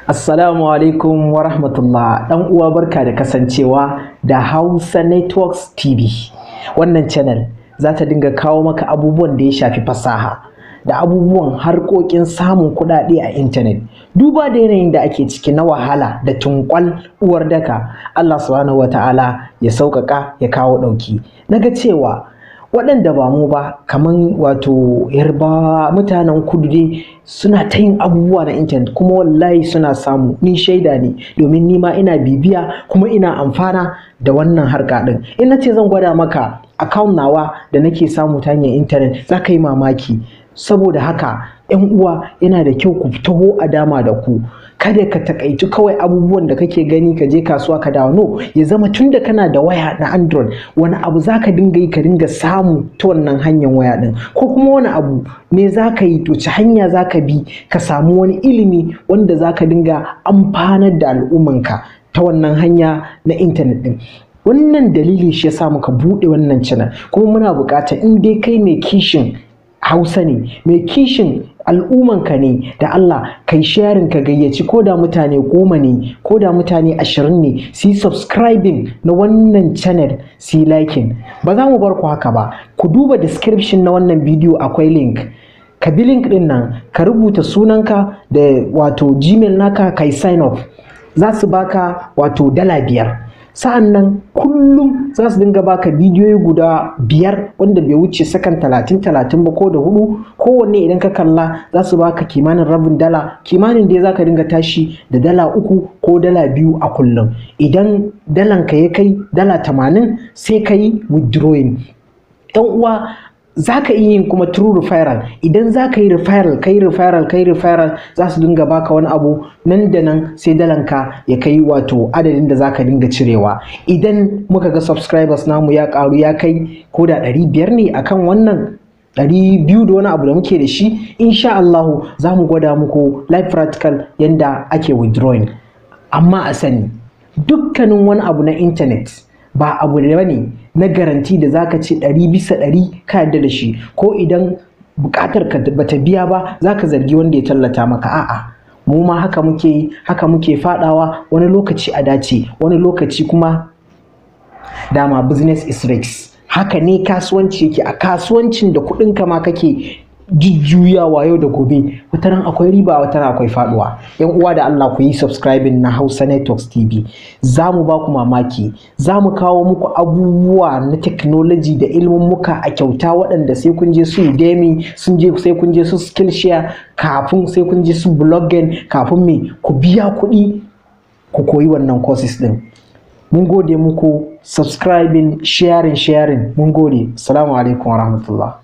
Assalamu alaikum wa rahmatullah ɗan uwa barka da kasancewa da Hausa Networks TV. Wannan channel za ta dinga kawo maka abubuwan da ya shafi fasaha da abubuwan harkokin samun kuɗaɗe a intanet. Duba da yanayin da ake ciki na wahala da tunkwal uwar daka Allah subhanahu wa ta'ala ya sauƙaƙa ya kawo ɗauki. Naga cewa waɗanda ba mu ba kaman wato yarba mutanen kudu dai suna ta yin abubuwa na intanet kuma wallahi suna samu ni shaida ne domin ni ma ina bibiya kuma ina amfana da wannan harka ɗin in na ce zan gwada maka account nawa da nake samu ta hanyar intanet za ka yi mamaki saboda haka yan uwa yana da kyau ku taho a dama da ku kada ka takaitu kawai abubuwan da kake gani ka je kasuwa ka dawo no ya zama tun da kana da waya na android wani abu za ka dinga yi ka dinga samu ta wannan hanyar waya din ko kuma wani abu me za ka yi to ci hanya za ka bi ka samu wani ilimi wanda za ka dinga amfanar da al'ummanka ta wannan hanya na intanet din wannan dalili shi yasa muka buɗe wannan channel kuma muna buƙatar in dai kai mai kishin hausa ne mai kishin al'ummanka ne da Allah kai sharing ka gayyaci ko da mutane goma ne ko da mutane ashirin ne su yi subscribing na wannan channel su yi liking ba za mu bar ku haka ba ku duba description na wannan bidiyo akwai link ka bi link din nan ka rubuta sunanka da wato gmail naka kai sign up za su baka wato dala biyar sa'an nan kullum za su dinga baka bidiyoyi guda biyar wanda bai wuce sakan talatin talatin ba ko da hudu kowanne idan ka kalla za su baka kimanin rabin dala kimanin dai za ka dinga tashi da dala uku ko dala biyu a kullum idan dalan ka ya kai dala tamanin sai ka yi withdrawing yan uwa za ka iya yin kuma true referral idan za ka yi referral kai referral kai referral za su dinga baka wani abu nan da nan sai dalanka ya kai wato adadin da za ka dinga cirewa idan muka ga subscribers namu ya karu ya kai ko da ɗari biyar ne akan wannan ɗari biyu da wani abu da muke da shi insha Allahu za mu gwada muku live practical yanda ake withdrawing amma a sani dukkanin wani abu na intanet ba abu ne bane na garanti da zaka ce ɗari bisa ɗari ka yarda da shi ko idan buƙatar ka bata biya ba zaka zargi wanda ya tallata maka a'a mu ma haka muke yi haka muke fadawa wani lokaci a dace wani lokaci kuma dama business is risk haka ne kasuwanci yake a kasuwancin da kuɗin ka ma kake jujjuyawa yau da gobe wataran akwai riba wataran akwai faduwa yan uwa da Allah ku yi subscribing na Hausa Networks TV za mu ba ku mamaki za mu kawo muku abubuwa na technology da ilimin muka a kyauta waɗanda sai kun je su Udemy sun je sai kun je su Skillshare kafin sai kun je su blogging kafin me ku biya kuɗi ku koyi wannan courses din mun gode muku subscribing sharing sharing mun gode assalamu alaikum warahmatullahi